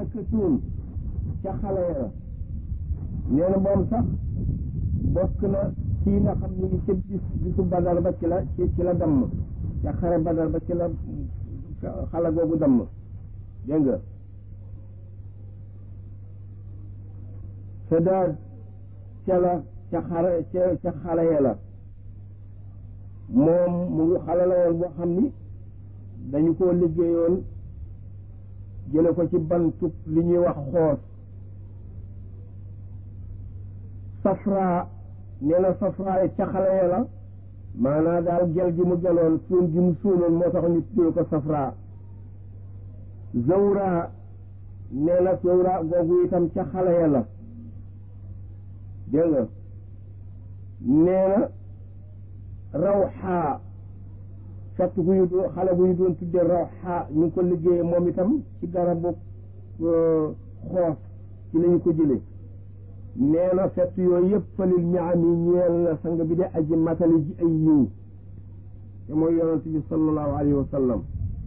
dëkkatuun ca xale ya nee na moom sax bokk na ci nga xam ni ci bis bisu badar ba ci la ci ci la damm ca xare badar ba ci la xale googu damm dégg nga Sadaad ca la ca xare ca ca xale ya la moom mu ngi xale la woon boo xam ni dañu koo liggéeyoon jële ko ci bantub li ñuy wax xoos safra nee na safra ca xale ya la maanaa daal gel gi mu geloon suun gi mu suunoon moo tax ñu tuddee ko safra zawra nee na zawra googu itam ca xale ya la dégg nga nee na rawxaa fett gu ñu doon xale bu ñu doon tuddee rawxaa ñu ngi ko liggéeyee moom itam ci garabu xoos ci la ñu ko jëlee nee na fett yooyu yëpp falil ñaam yi ñeel na sang bi de aji matali ji ay yiw te mooy yonent bi sallallahu alayhi wa sallam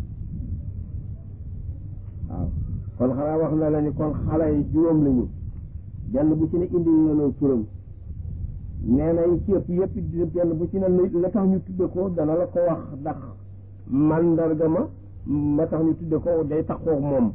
waaw kon xanaa wax na la ni kon xale yi juróom lañu benn bu ci ne indi nañoo turam nee na yi ci yëpp yëpp benn bu ci ne la tax ñu tudde ko dana la ko wax ndax mandarga ma ma tax ñu tudde ko day taxoo moom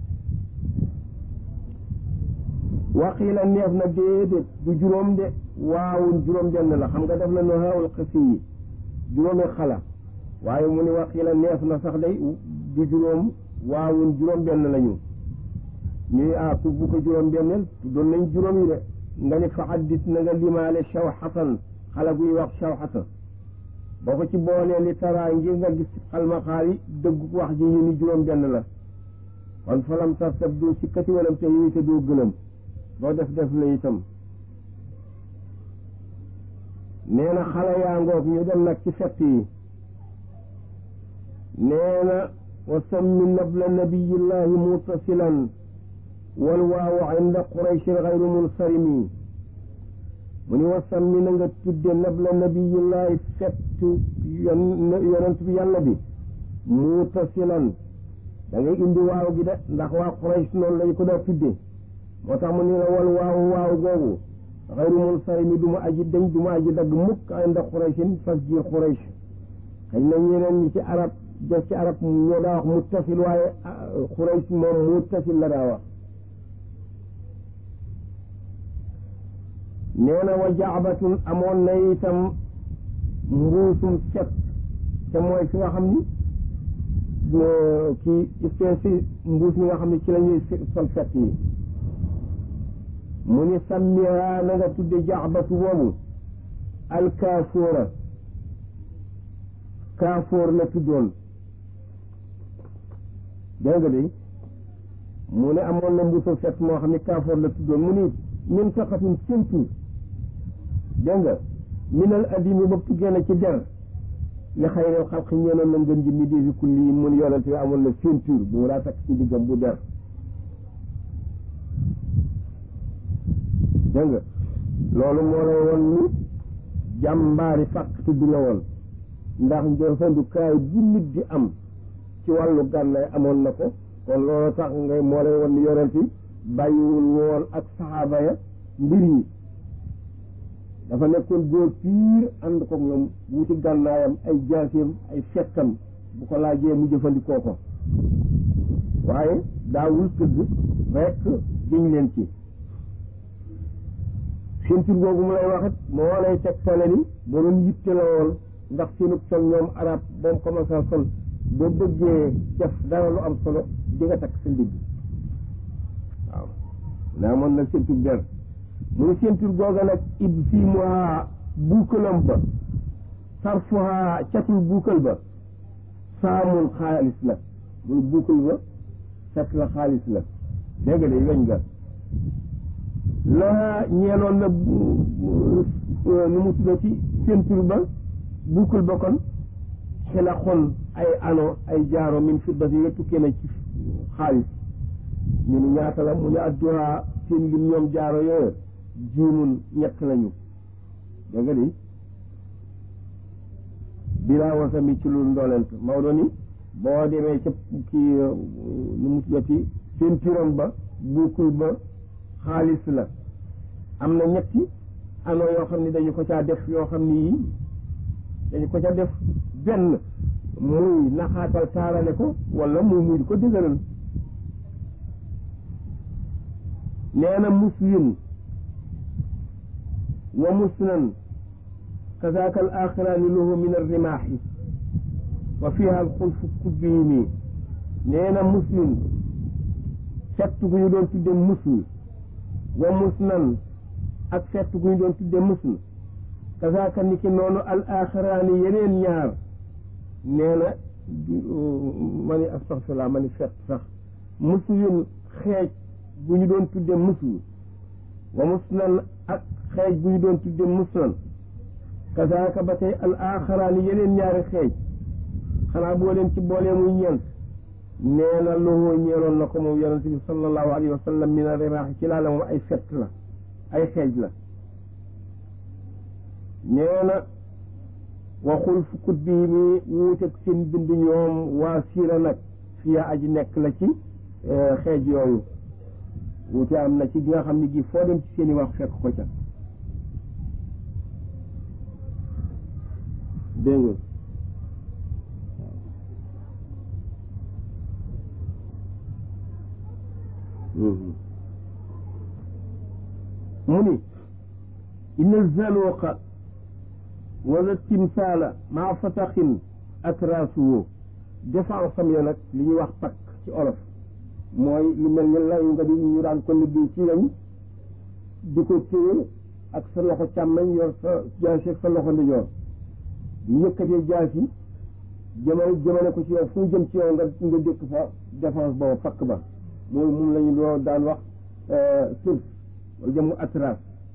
waqiila neef na déedéet du juróom de waawun juróom benn la xam nga def na nohaawul xasi yi juróomi xala waaye mu ni waqiila neef na sax day du juróom waawun juróom benn lañu ñuy ah ku bu ko juróom benneel tuddoon nañ juróom yi de nga ni fa addit na nga limaale shawxatan xala guy wax shawxata boo ko ci boolee li taraa ngir nga gis xalmaxaar yi dëgg wax ji ñu ni juróom benn la kon falam tartab doo sikkati walam te yi te doo gëlëm doo def def la itam nee na xale yaa ngoog ñu dem nag ci fett yi nee na wa sammi nabla nabiyillahi mutasilan wal waawu inda qurayshin xayru munsarimi mu ni wa sammi na nga tudde nabla nabiyillahi fettu yonent bi yàlla bi mutasilan da ngay indi waaw gi de ndax waa quraysh noonu lañu ko daa tudde moo tax mu ni la wal waawu waaw googu xayru munsarimi du ma aji dañ du ma aji dagg mukk inda qurayshin fas jiir quraysh xëy na ñeneen ñi ci arab def ci arab ñoo daa wax muttasil waaye quraysh moom muttasil la daa wax nee na wa jaabatun amoon na itam mbuusum set te mooy fi nga xam ni kii espèce mbuus mi nga xam ne ci la ñuy sol set yi mu ni sammiha na nga tudde jaabatu boobu alkaafoora kaafoor la tuddoon dégg nga de mu ne amoon na mbuusum set moo xam ne kaafoor la tuddoon mu ni min saqatin séntu dégg nga minal adimi bopp tuggee na ci der li xayril xalqi ñeenoon na ngën ji mi défi kulli yi mun yonent bi amoon na ceinture bu mu daa takk ci diggam bu der dégg nga loolu moo lay won ni jàmbaari fàkk tudd la woon ndax jëfandukaay bu nit di am ci wàllu gànnaay amoon na ko kon loolu tax ngay moo lay won ni yonent bi bàyyiwul woon ak saxaaba ya mbir yi dafa nekkoon góor piir ànd ko ñoom wuti gànnaayam ay jaaseem ay fettam bu ko laajee mu jëfandikoo ko waaye daawul tëdd rekk jiñ leen ci ceinture googu mu lay waxit moo lay tegtale ni borom yitte la woon ndax seenug sol ñoom arab boom commencé sol boo bëggee def dara lu am solo di nga takk sa ndigg waaw naa mën na ceinture der muy ceinture googa nag ib fii moa buukalam ba sarfuha catul buukal ba saamul xaalis la muy buukal ba cat la xaalis la dégg nga de weñ ga la ñeeloon na nu mu tudda ci ceinture ba buukal ba kon xila xon ay ano ay jaaro min fiddati nga tukkee na ci xaalis ñu ni ñaata la mu ne adduha seen lim ñoom jaaro yooyu juumun ñett lañu dégg nga di bilaa wasami ci lu ndolent Maodo ni boo demee ca kii nu mu tuddati pentiram ba buukul ba xaalis la am na ñetti ano yoo xam ne dañu ko caa def yoo xam ni yii dañu ko ca def benn muy naxaatal taarale ko wala muy muy ko dëgëral nee na muslim wa musnan kazaaka al axiraani lahu min arrimaaxi wa fiha alxulfu kubbihimi nee na muslim fett gu ñu doon tudde musl wa musnan ak fett gu ñu doon tudde musl kazaaka ni ki noonu al axiraani yeneen ñaar nee na ma ni astaxfirullah ma ni fett sax muslin xeej bu ñu doon tudde musl wa musnan ak xeej bu ñu doon tudde musnan kazaaka ba tey al axiraani yeneen ñaari xeej xanaa boo leen ci boolee muy ñeent nee na loxoo ñeeloon na ko moom yonente bi sallallahu alayhi wa sallam min a rimaax ci laa la moom ay fett la ay xeej la nee na waxul fukkut bi mi wuuteeg seen bind ñoom waa siira nag fiya aji nekk la ci xeej yooyu wuute am na ci gi nga xam ne gi foo dem ci seen i wax fekk ko ca dégg nga mu ni inna zaluqa wala timsaala maa fataxin ak raasuwo défense am ya nag li ñuy wax pakk ci olof mooy lu mel ni layu nga di ñu daan ko liggéey ci lañ di ko téye ak sa loxo càmmeñ yor sa jaasi ak sa loxo ndijoor ñu yëkkatee jaasi jëmale jëmale ko ci yow fu jëm ci yow nga nga dëkk fa défense boobu pakk ba moom moom la ñu doo daan wax surs wala jëmu atras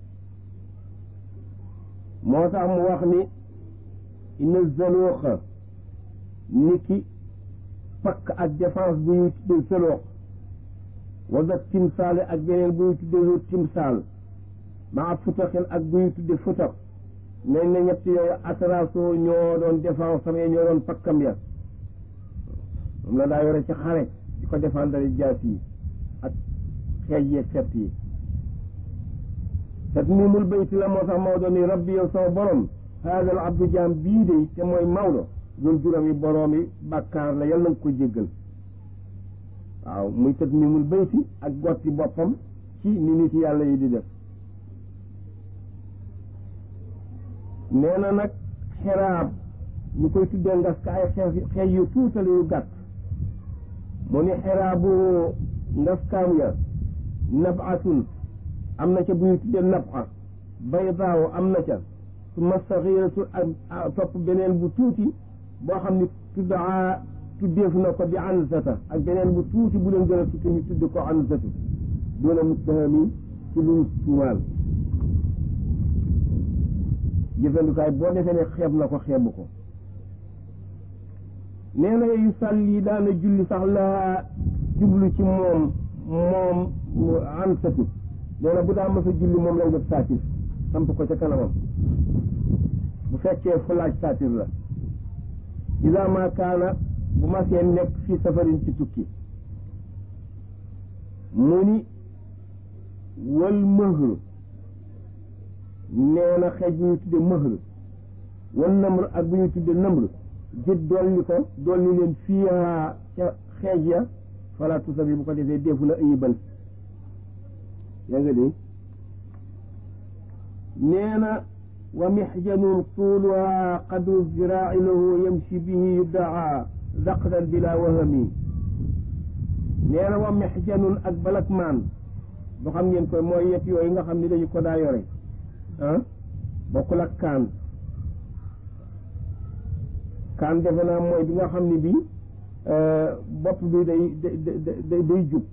moo tax mu wax ni inna zaluuxa ni ki pakk ak défense bu ñuy tuddee zaloox wala timsaale ak beneen bu ñuy tuddee timsaal maa futaxin ak bu ñuy tuddee futax nañ na ñett yooyu atrasoo ñoo doon défense am ñoo doon pakkam ya moom la daa yore ci xare di ko défendre jaas yi ak xeej yeeg fett yi tatmimul bayti la moo tax Maodo ni rabbi yow sama borom haada al abdu jaam bii de te mooy Maodo ñun juróomi borom yi bàkkaar la yal na nga ko jéggal waaw muy tatmimul bayti ak gotti boppam ci ni nit yàlla yi di def nee na nag xeraab ñu koy tuddee ngas ka ay xeex xeej yu tuutale yu gàtt mu ni xeraabu ngaskaam ya nabatun am na ca bu ñu tuddee naba baydaaw am na ca su ma saxiratu ak topp beneen bu tuuti boo xam ni tuddaa tuddeef na ko bi anzata ak beneen bu tuuti bu leen gën a tuuti ñu tudd ko anzatu doona muttahami ci lu tuumaal jëfandikaay boo defee ne xeeb na ko xeebu ko nee na yu sàlli daana julli sax la jublu ci moom moom ansatu nee na bu daa mës a julli moom lay def saatir samp ko ca kanamam bu fekkee fu laaj saatir la ida ma kaana bu ma see nekk fii safarin ci tukki mu ni wal mëhr nee na xeej bu ñu tudde mëhr wal namr ak bu ñu tudde namr jët dolli ko dolli leen fiiha ca xeej ya fala tusabi bu ko defee defu la ayibal yaa nga dégg nee na wa mixjanun tuuluha qadru ziraaci lahu yamshi bihi yuddaa daqdan bila wahami nee na wa mixjanun ak balakmaan boo xam ngeen koy mooy yet yooyu nga xam ni dañu ko daa yore ah bokkul ak kaan kaan defe naa mooy bi nga xam ni bii bopp bi day day day jub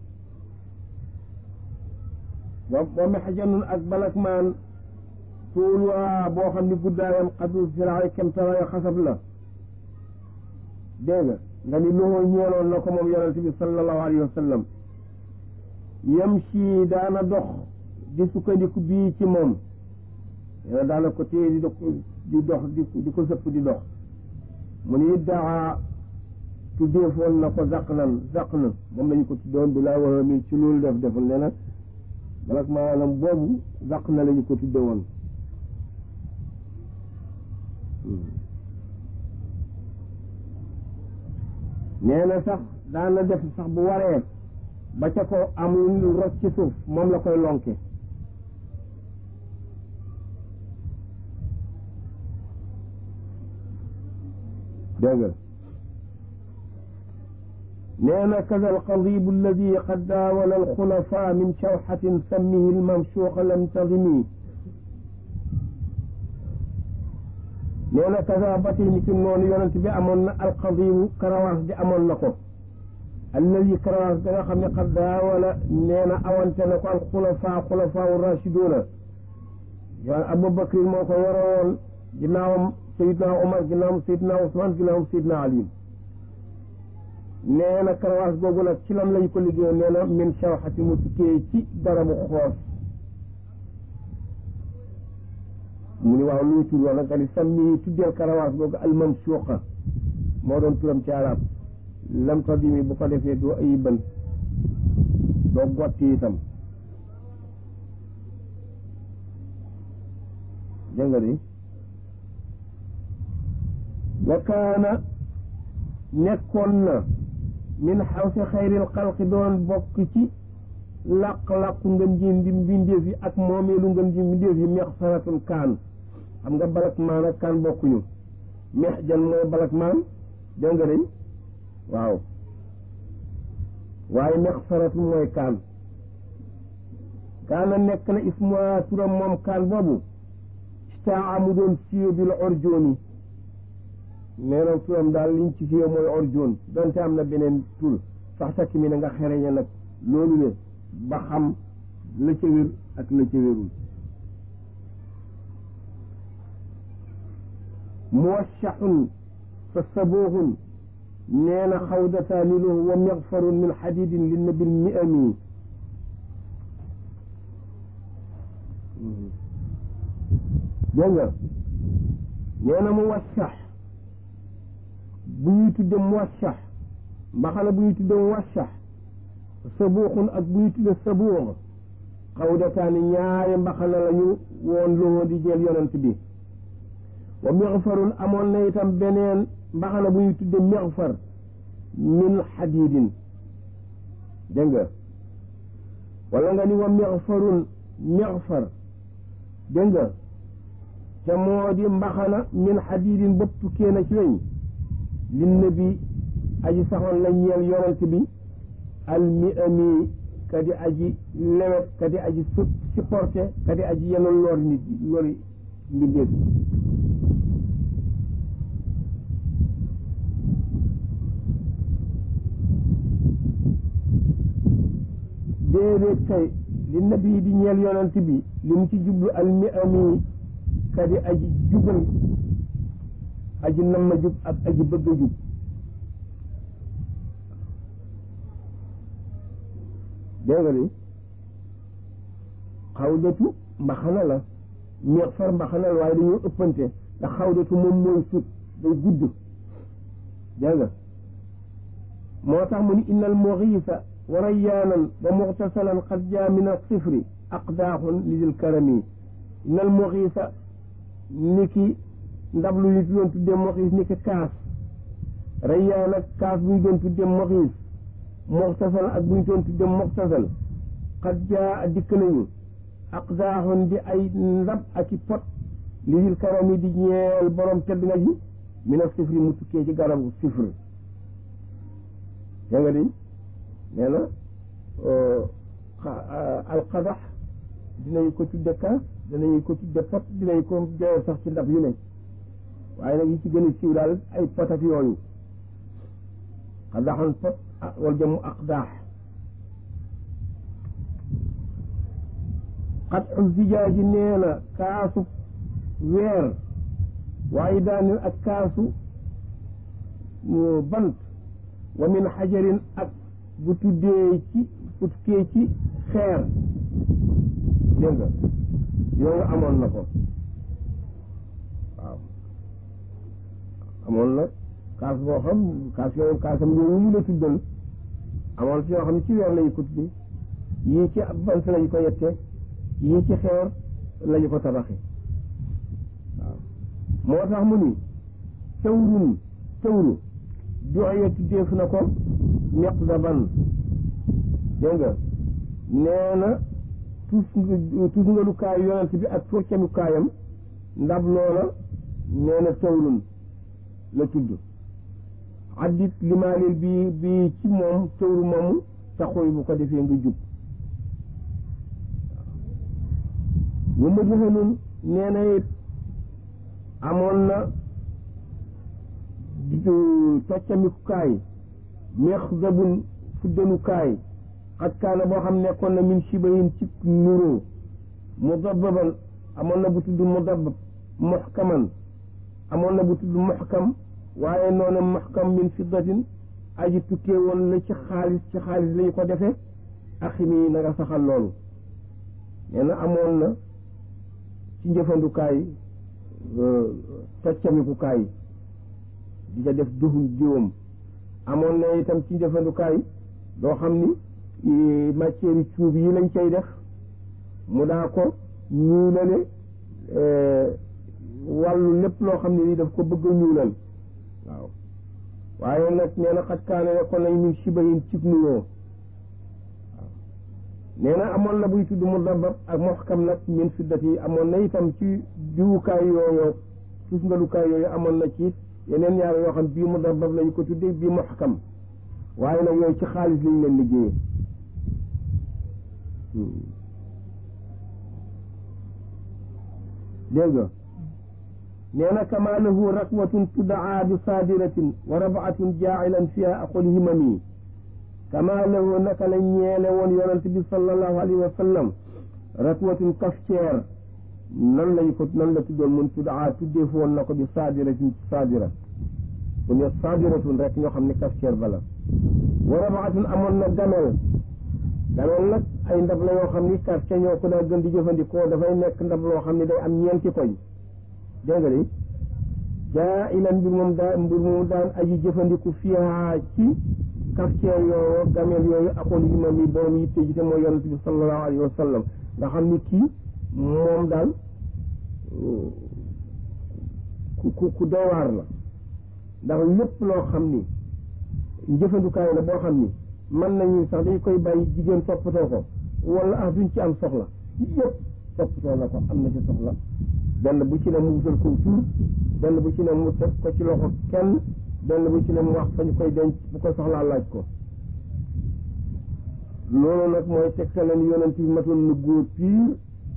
wa wa mexjanun ak balakmaan tuuluwaa boo xam ni guddaayam xadru ziraay kemtaraay xasab la dégg nga nga ni loxoo ñeeloon na ko moom yonente bi sallallahu alayhi wa sallam yamshi daana dox di sukkandiku bii ci moom yéena daana ko téye di dox di dox di ko sëpp di dox mu ni daa tuddeefoon na ko zaq nan zaq na moom lañu ko tuddoon bi laa wax mi ci loolu def deful ne nag balak maanaam boobu zaq na lañu ko tudde woon nee na sax daana def sax bu waree ba ca ko am lu rot ci suuf moom la koy lonke dégg nee na kaza alqadibu alladi qad daawala alxulafa min shawxatin sammihi almamshuqa lam tadimi nee na kaza ba tey ni ki noonu yonent bi amoon na alqadibu karawaas bi amoon na ko alladi karawaas da nga xam ne qad daawala nee na awante na ko alxulafa xulafaa rachiduna yoon Abubakar moo ko yoroon ginnaawam Seydina Omar ginnaawam Seydina Ousmane ginnaawam Seydina Ali nee na karawaas googu nag ci lam lañ ko liggéey nee na min shawxati mu tukkee ci garabu xoos mu ni waaw luy tur woon nga ni sammi tuddeel karawaas googu almansuuqa moo doon turam ci arab lam tadimi bu ko defee doo ayiban doo gotti itam dégg nga di wa kaana nekkoon na min xawsi xayril xalqi doon bokk ci làq-làqu ngën ji mbi mbindeef yi ak moomeelu ngën ji mbindeef yi meex saratun kaan xam nga balak maan ak kaan bokkuñu meex jan mooy balak maan dégg nga day waaw waaye meex saratun mooy kaan kaana nekk na ismuha turam moom kaan boobu staa amu doon siyo bil orjooni nee na turam daal liñ ci fiye mooy orjoon donte am na beneen tur sax takk mi na nga xereñe nag loolu le ba xam la ca wér ak la ca wérul muwashaxun fa sabooxun nee na xawdataani lahu wa mixfarun min xadidin li nabil mi ami dégg nga nee na muwashax bu ñuy tudde muwashax mbaxana bu ñuy tudde muwashax sabuuxun ak bu ñuy tudde sabuux xawdataani ñaari mbaxana lañu woon loxoo di jël yonent bi wa mixfarun amoon na itam beneen mbaxana bu ñuy tudde mixfar min xadiidin dégg nga wala nga ni wa mixfarun mixfar dégg nga te moo di mbaxana min xadiidin bopp tukkee na ci weñ li nabi aji saxoon la ñeel yonent bi al mi ami kadi aji lewet kadi aji su supporté kadi aji yenul lor nit lori mbindeef déedéet kay li nabi di ñeel yonent bi li mu ci jublu al mi ami kadi aji jubal aji namma jub ak aji bëgg a jub dégg nga ni xawdatu mbaxana la meex far mbaxana la waaye dañoo ëppante ndax xawdatu moom mooy sut day gudd dégg nga moo tax mu ni innal muxiisa wa rayyaanan wa muxtasalan qad jaa min as-sifri aqdaaxun lidil karami innal muxiisa ni ki ndab lu ñu doon tuddee moxiis ni ki kaas rayyaan ak kaas bu ñu doon tuddee moxiis moxtasal ak bu ñu doon tuddee moxtasal xat jaa dikk nañu aqdaaxun di ay ndab ak i pot lidil karami di ñeel borom tedd nga ji mina sifri mu tukkee ci garabu sifri yaa nga di nee na alqadax dinañu ko tudde kaas dinañu ko tudde pot dinañu ko joxe sax ci ndab yu ne waaye nag yi ci gën a siiw daal ay pot ak yooyu xadaxan pot wal jamu aqdaax xat u zijaaji nee na kaasu weer waaye daanil ak kaasu bant wa min xajarin ak bu tuddee ci bu tukkee ci xeer dégg nga yooyu amoon na ko waaw amoon na kaas boo xam kaas yooyu kaasam yooyu ñu la tuddal amoon si yoo xam ne ci weer lañu ko tuddi yii ci bant lañu ko yette yii ci xeer lañu ko tabaxe waaw moo tax mu ni tawrun tawru joxe tuddeef na ko miqdaban dégg nga nee na tus tus nga lu kaay yonent bi ak foccanu kaayam ndab loola nee na tawrun la tudd addit limaalil bi bi ci moom tawru moomu taxoy bu ko defee nga jub bu ma joxe nun nee na it amoon na toccamikukaay mexdabun fuddanukaay xat kaana boo xam nekkoon na min shibahin ci nuroo mudababan amoon na bu tudd mudabab muxkaman amoon na bu tudd muxkam waaye noonu muxkam min fiddatin aji tukkee woon la ci xaalis ci xaalis lañu ko defee aximi na nga saxal loolu nee na amoon na ci njëfandukaay toccamikukaay di ca def duhum jiwam amoon na itam ci njëfandukaay loo xam ni matière yi cuub yi lañ cay def mu daa ko ñuulale wàllu lépp loo xam ne ni daf ko bëgg a ñuulal waaw waaye nag nee na xat kaane nekkoon nañ min shibahin cib nuyoo waaw nee na amoon na buy tudd mu dabab ak moxkam nag min fiddat yi amoon na itam ci diwukaay yooyu tusngalukaay yooyu amoon na ci yeneen ñaar yoo xam bii mu dabab lañu ko tuddee bii moxkam waaye nag yooyu ci xaalis lañ leen liggéeyee dégg nga nee na kama lahu rakwatun tuddaa bi saadiratin wa rabaatun jaacilan fiha aqul himami kama lahu naka la ñeele woon yonent bi sallallahu alayhi wa sallam rakwatun kafceer nan lañ ko nan la tuddoon mun tuddaa tuddee fu woon na ko bi saadiratin saadira bu ne saadiratun rek ñoo xam ne kafceer bala wa rabaatun amoon na gamel gamel nag ay ndab la yoo xam ni kafce ñoo ko daa gën di jëfandikoo dafay nekk ndab loo xam ne day am ñeenti koñ dégg nga de jaa ilan mbir moom daa mbir moom daan aji jëfandiku fiihaa ci kafceer yooyu gamel yooyu akoon yi ma mi borom yitte ji te mooy yonent bi sallallahu alayhi wa sallam nga xam ni kii moom daal ku ku ku doy waar la ndax lépp loo xam ni njëfandukaay la boo xam ni mën nañu sax dañ koy bàyyi jigéen toppatoo ko wala ah duñ ci am soxla yëpp toppatoo na ko am na ci soxla benn bu ci ne mu wutal ko tur benn bu ci ne mu teg ko ci loxo kenn benn bu ci ne mu wax fa ñu koy denc bu ko soxlaa laaj ko loolu nag mooy tegtale ni yonent bi matoon na góor piir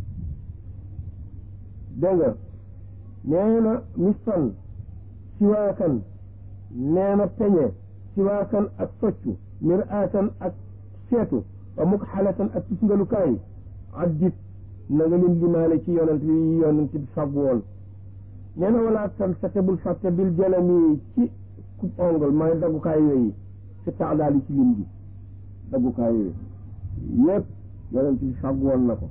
dégg nga nee na mistan siwaakan nee na peñe siwaakan ak soccu miraatan ak seetu wa muk xalatan ak tusngalukaay addit na nga leen limaale ci yonent bi yonent bi fab woon nee na wala tan sa tebul fàtte bil jalami ci coupe ongle mooy daggukaay yooyu si taadaali ci lim bi daggukaay yooyu yépp yonent bi fab woon na ko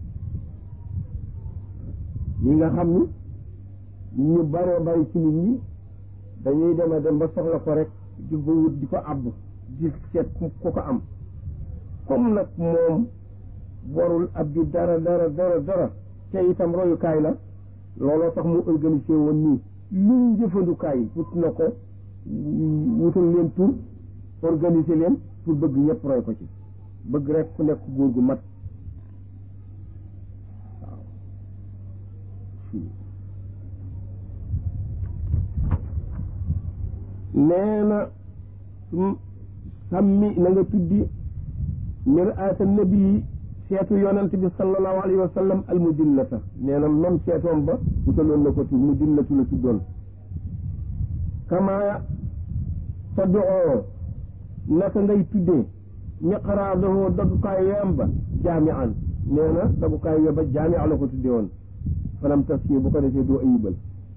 yi nga xam ni ñu baree bari ci nit ñi dañuy dem a dem ba soxla ko rek di ko wut di ko àbb di seet ku ko am comme nag moom warul ab bi dara dara dara dara te itam royukaay la looloo tax mu organisé woon nii luñ jëfandukaay wut na ko wutal leen tur organisé leen pour bëgg ñëpp roy ko ci bëgg rek ku nekk góor gu mat waaw nee na sàmmi na nga tuddi miraata nabi seetu yonent bi sallallahu alayhi wa sallam al mudillata nee na même seetoom ba wutaloon na ko tur mudillatu la tuddoon kama tadoo naka ngay tuddee miqraadahu dagukaay yoyam ba jaamian nee na dagukaay yo ba jaamia la ko tuddee woon fanam tas bu ko defee doo ayibal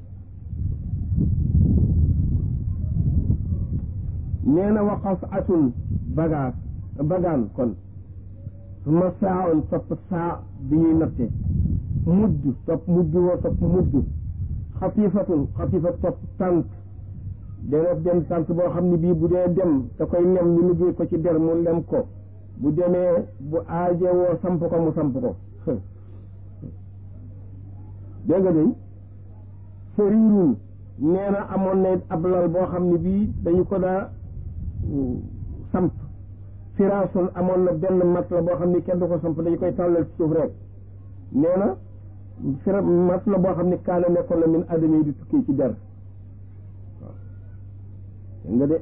nee na waqas atun bagaas bagaan kon suma saa on topp saa bi ñuy natte mudd topp mudd woo topp mudd xatifatun xatifa topp tànk dana dem tànt boo xam ne bii bu dee dem da koy lem ñu liggéey ko ci der mu lem ko bu demee bu aaje woo samp ko mu samp ko dégg nga day sëriirun nee na amoon na ab lal boo xam ne bii dañu ko daa samp firaasun amoon na benn mat la boo xam ne kenn du ko samp dañu koy tàllal ci suuf rek nee na fira mat la boo xam ne kaana nekkoon la min adama yi di tukkee ci der waaw dégg nga de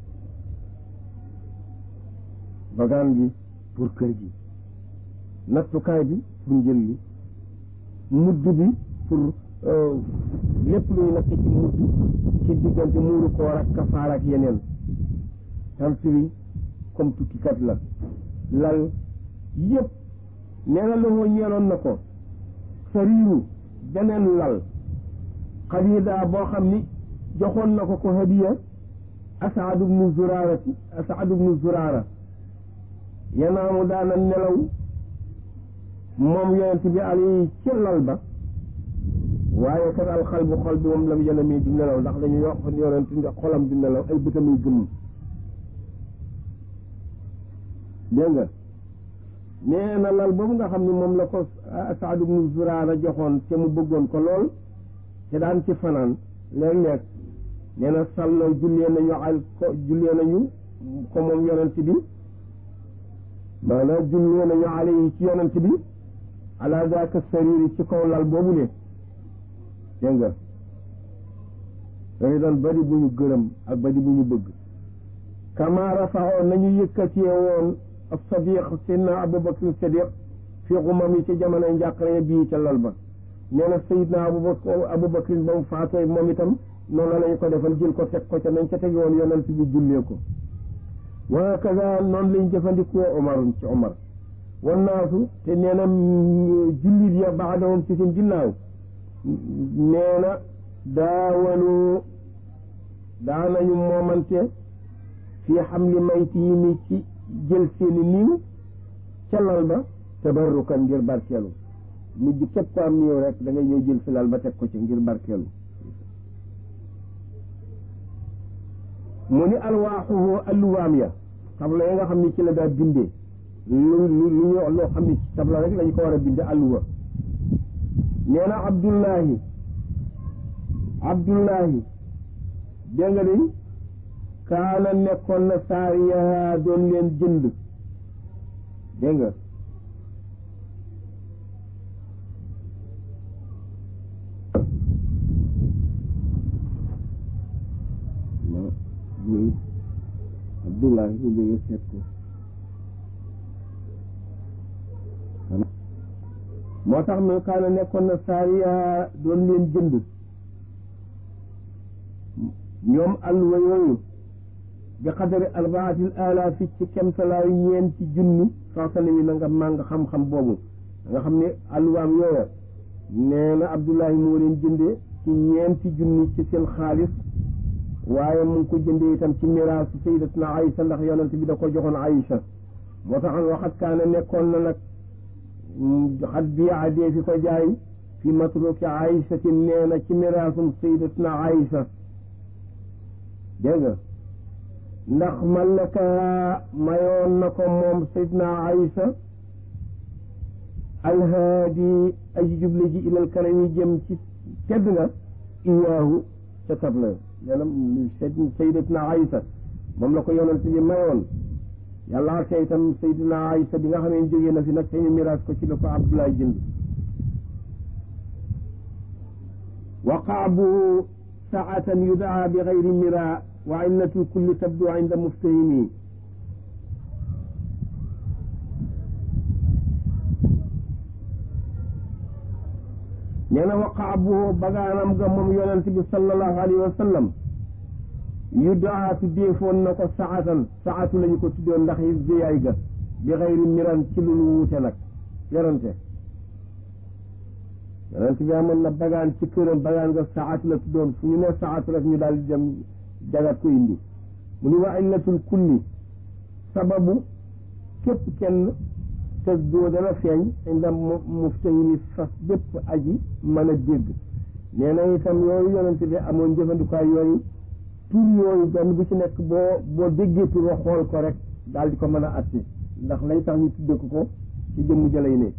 bagaan gi pour kër gi nattukaay bi pour njël li mudd bi pour lépp luy natt ci mudd ci diggante muuru koor ak kafaar ak yeneen tant bi comme tukkikat la lal yëpp nee na loxoo ñeeloon na ko sariiru beneen lal xadiida boo xam ni joxoon na ko ko hadiya Asaad ibnu Zuraarati Asaad ibnu Zuraara yanaamu daana nelaw moom yonent bi ali ci lal ba waaye kat alxal bu xol bi moom la yena mii du nelaw ndax dañuy wax yonent xolam du nelaw ay bëtam yu gëm dégg nga nee na lal boobu nga xam ne moom la ko Saad ibnu Zuraara joxoon te mu bëggoon ko lool te daan ci fanaan léeg-léeg nee na sàlloo jullee nañu al ko jullee nañu ko moom yonent bi maanaam jullee nañu ale yi ci yonent bi ala zaaka sariri ci kaw lal boobu ne dégg nga dañu doon bari bu ñu gërëm ak bari bu ñu bëgg kama rafaxoo nañu yëkkatee woon sadiq sidna abubakar sadiq fii xumam yi ci jamono njàqare bii ca lal ba nee na sayidna abubakar abubakar ba mu faatoo moom itam noonu lañu ko defal jël ko teg ko ca nañ ca teg woon yonent bi jullee ko wa kaza noonu lañ jëfandikoo omar ci omar wan naasu te nee na jullit ya baadahum ci seen ginnaaw nee na daawalu daanañu moomante fii xamli maytiimi ci jël seeni niiw ca lal ba tabarrukan ngir barkeelu mujj képp ko am niiw rek da ngay ñëw jël fi lal ba teg ko ci ngir barkeelu mu ni alwaaxuhu alluwaam ya tabla yi nga xam ne ci la daa bindee lu lu lu ñu loo xam ne ci tabla rek lañu ko war a binde alluwa nee na abdullahi abdullahi dégg nga de kaana nekkoon na saariya doon leen jënd dégg nga abdullahi bu jógee seet ko moo tax mi kaana nekkoon na saariya doon leen jënd ñoom alluwa yooyu bi xadari arbaatil alaafi ci kemtalaayu ñeenti junni soxsana yi na nga màng xam-xam boobu nga xam ne alluwaam yooya nee na abdullahi moo leen jëndee ci ñeenti junni ci seen xaalis waaye mu ngi ko jëndee itam ci miraasu sayyidatuna Aïcha ndax yonent bi da ko joxoon Aïcha moo tax waxat kaana nekkoon na nag xat biyaa dee fi ko jaay fi matruki Aïcha ti nee na ci miraasum sayyidatuna Aïcha dégg nga ndax malaka mayoon na ko moom sayyidatuna Aïcha alhaadi aji juble ji ilal karami jëm ci tedd nga iyaahu ca tabla nee na sayyidatuna Aïcha moom la ko yonent bi mayoon yàlla ak itam sayyidatuna Aïcha bi nga xam ne jógee na fi nag te ñu miraas ko ci la ko Abdoulaye jënd wa qaabu saatan yudaa bi gayri mira wa illatu kulli tabdu inda muftahimi nee na waqaa bu bagaanam ga moom yonent bi sallallahu alayhi wa sallam yu daa tuddeefoon na ko saatan saatu lañu ko tuddoon ndax yi biyaay ga bi xayri miran ci lu wuute nag yorante yonent bi amoon na bagaan ci këram bagaan nga saatu la tuddoon fu ñu ne saatu rek ñu daal di dem jagat ko indi mu ni wa illatul kulli sababu képp kenn te doo dana feeñ inda muftahimi fas bépp aji mën a dégg nee na itam yooyu yonent bi amoon jëfandikaay yooyu tur yooyu benn bu ci nekk boo boo déggee tur wa xool ko rek daal di ko mën a atte ndax lay tax ñu tudde ko ko ci jëmm jëlay ne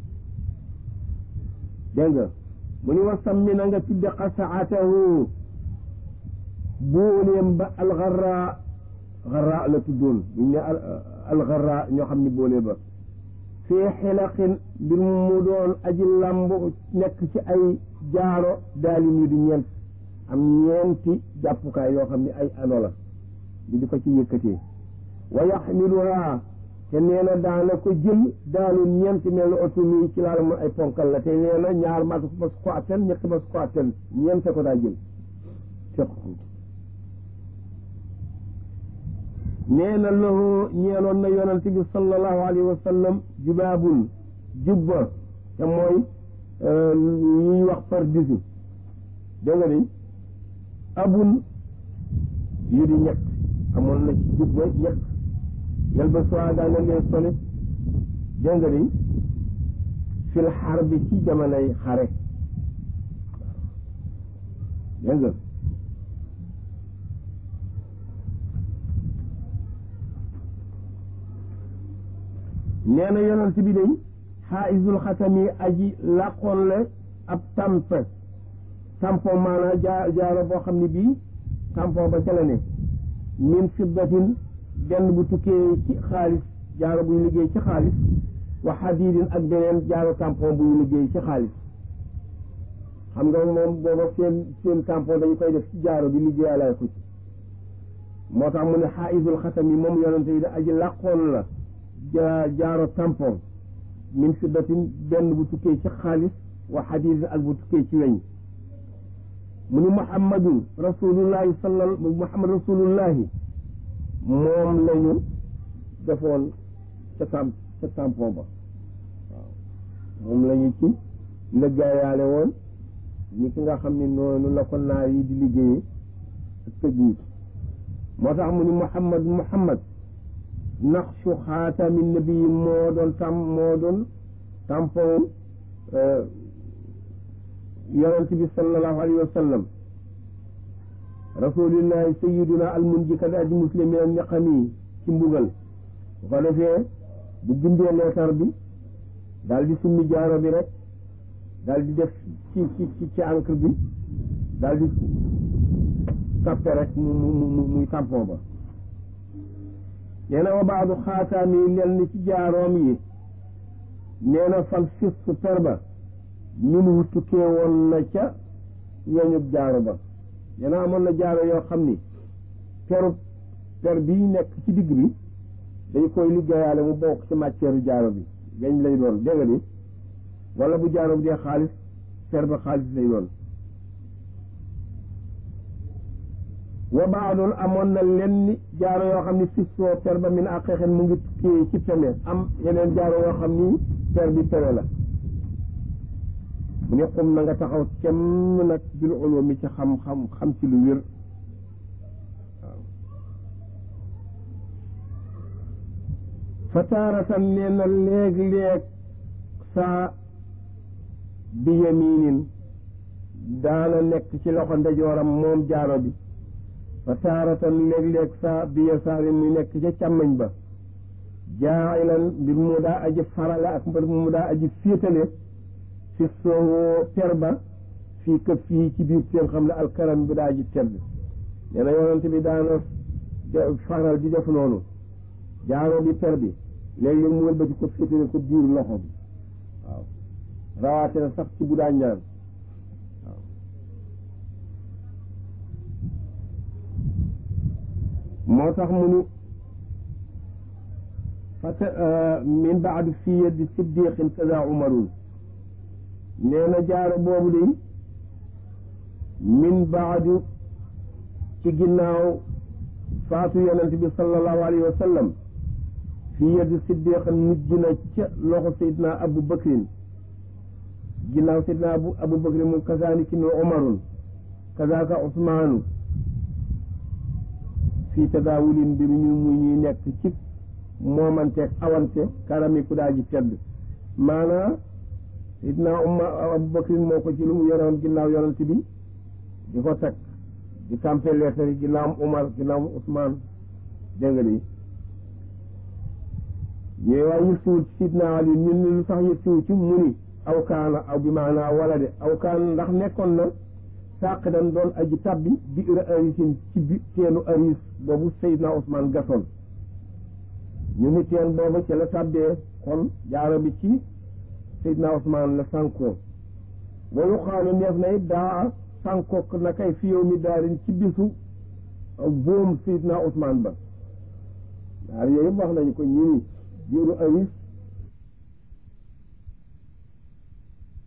dégg nga mu ni wasam mi na nga tudde xasaatahu booleem ba alxarra xarra la tuddoon ñu ne alxarra ñoo xam ni boole ba fii xilaqin mbir mu doon aji làmb nekk ci ay jaaro daalin yu di ñeent am ñeenti jàppukaay yoo xam ne ay ano la ñu di ko ci yëkkatee wa yaxmiluha te nee na daana ko jël daalul ñeenti mel ni oto mi ci laala mun ay ponkal la te nee na ñaar mas mas ko atten ñetti mas ko atten ñeente ko daa jël fekk nee na lahu ñeeloon na yonante bi sallallahu alayhi wa sallam jubaabun jubba te mooy ñuy wax par disu dégg nga ni abun yu di ñett amoon na ci jubba ñett yel ba soi daana leen solit dégg nga ni fil xar bi ci jamonoy xare dégg nga nee na yonent bi day xaaisul xatami aji làqoon la ab tamp tampon maanaa jaa jaaro boo xam ne bii tampon ba ca la ne min fiddatin benn bu tukkee ci xaalis jaaro buy liggéey ci xaalis wa xadiidin ak beneen jaaro tampon buy liggéey ci xaalis xam nga moom booba seen seen tampon dañu koy def ci jaaro bi liggéeyalaay ko ci moo tax mu ne xaaisul xatami moom yonent bi da aji làqoon la jaaro tampon min fiddatin benn bu tukkee ci xaalis wa xadiis ak bu tukkee ci weñ mu ni muhammadun rasulullahi sallal muhammad rasulullahi moom lañu defoon ca tam ca tampon ba waaw moom lañu ci lëggaayaale woon ñi ki nga xam ne noonu la ko naar yi di liggéeyee ak tëgg yi moo tax mu ni muhammad muhammad naqshu xaatami nabi moo doon tam moo doon tampon yonent bi sallallahu alayhi wa sallam rasulillahi sayiduna almunji kada aji muslimin an ñaqami ci mbugal bu ko defee bu bindee leetar bi daal di summi jaaro bi rek daal di def ci ci ci encre bi daal di tappe rek mu mu mu muy tampon ba nee na wa baadu xaataam yi lenn ci jaaroom yi nee na fal fis per ba min wu tukkee woon na ca ñooñub jaaro ba nee na amoon na jaaro yoo xam ni peru per bii nekk ci digg bi dañ koy liggéeyaale mu bokk ci matière jaaro bi weñ lay doon dégg nga ni wala bu jaaro bi dee xaalis per ba xaalis lay doon wa baadul amoon na lenn jaaro yoo xam ni fissoo per ba min ak xeexen mu ngi tukkee ci peme am yeneen jaaro yoo xam ni per bi peme la mu ne xum na nga taxaw kemm nag bil ulumi ci xam-xam xam ci lu wér waaw fa taaratan nee na léeg-léeg saa bi yaminin daana nekk ci loxo ndeyjooram moom jaaro bi fa taaratan léeg-léeg saa bi yasaarin mu nekk ca càmmañ ba jaa'ilan mbir mu daa aji farale ak mbir mu daa aji féetale fi soo per ba fii këf fii ci biir seen xam ne alkaram bi daa aji tedd nee na yonent bi daana faral di def noonu jaaro bi per bi léeg-léeg mu wëlbati ko féetale ko biir loxo bi waaw rawaate na sax ci bu daa ñaan moo tax mu ni fata min baadu fi yeddi siddiqin kada umarun nee na jaaro boobu de min baadu ci ginnaaw faatu yonent bi sallallahu alayhi wa sallam fi yeddi siddiqin mujj na ca loxo sayidna abu bakrin ginnaaw sayidna abu abu bakrin mu kazaliki ni umarun kazaka usmaanu fii tadaawulin mbir ñu mu ñuy nekk ci moomanteeg awante karami ku daa ji tedd maanaa sidna umma abubakrin moo ko ci lu mu yoroon ginnaaw yonent bi di ko teg di campé lettre yi ginnaaw Umar ginnaaw Ousmane dégg nga di ñooy waaye yëg siwul ci sidna Ali ñun ni lu tax yëg siwul ci mu ni aw kaana aw bi maanaa wala de aw kaana ndax nekkoon na sàq dan doon aji tabbi bi ira arisin ci bi teenu aris boobu Seydina Ousmane gasoon ñu ni teen booba ci la tabbee kon jaaro bi ci Seydina Ousmane la sànkoo wayu xaalu neef na it daa sànkook na kay fi yow mi daarin ci bisu boom Seydina Ousmane ba daar yooyu wax nañu ko ñi ni biiru aris